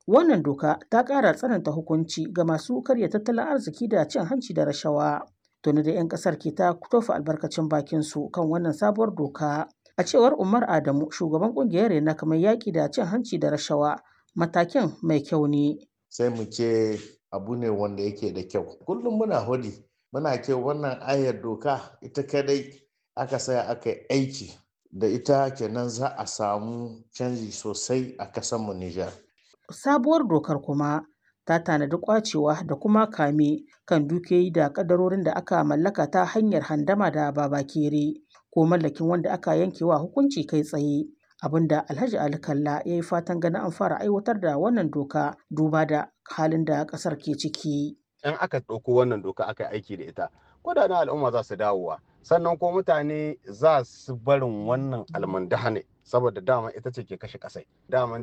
Wannan doka ta ƙara tsananta hukunci ga masu karya tattalin arziki da cin hanci da rashawa. Tuni da 'yan ƙasar ke ta tofa albarkacin bakin su kan wannan sabuwar doka. A cewar Umar Adamu, shugaban ƙungiyar Renak mai yaƙi da cin hanci da rashawa, matakin mai kyau ne. Sai mu ce abu ne wanda yake da kyau. Kullum muna hodi, muna ce wannan ayar doka ita kadai aka saya aka yi aiki da ita kenan za a samu canji sosai a ƙasarmu Nijar. Sabuwar dokar kuma ta tanadi kwacewa da kuma kame kan dukiyoyi da kadarorin da aka mallaka ta hanyar handama da babakere ko mallakin wanda aka yankewa hukunci kai tsaye. abinda Alhaji Ali Kalla ya yi fatan ganin an fara aiwatar da wannan doka duba da halin da ƙasar ke ciki. In aka ɗauko wannan doka aka yi aiki da ita, kudaden al'umma za su dawowa. Sannan ko mutane za su barin wannan almandahane saboda dama ita ce ke kashe ƙasai. Dama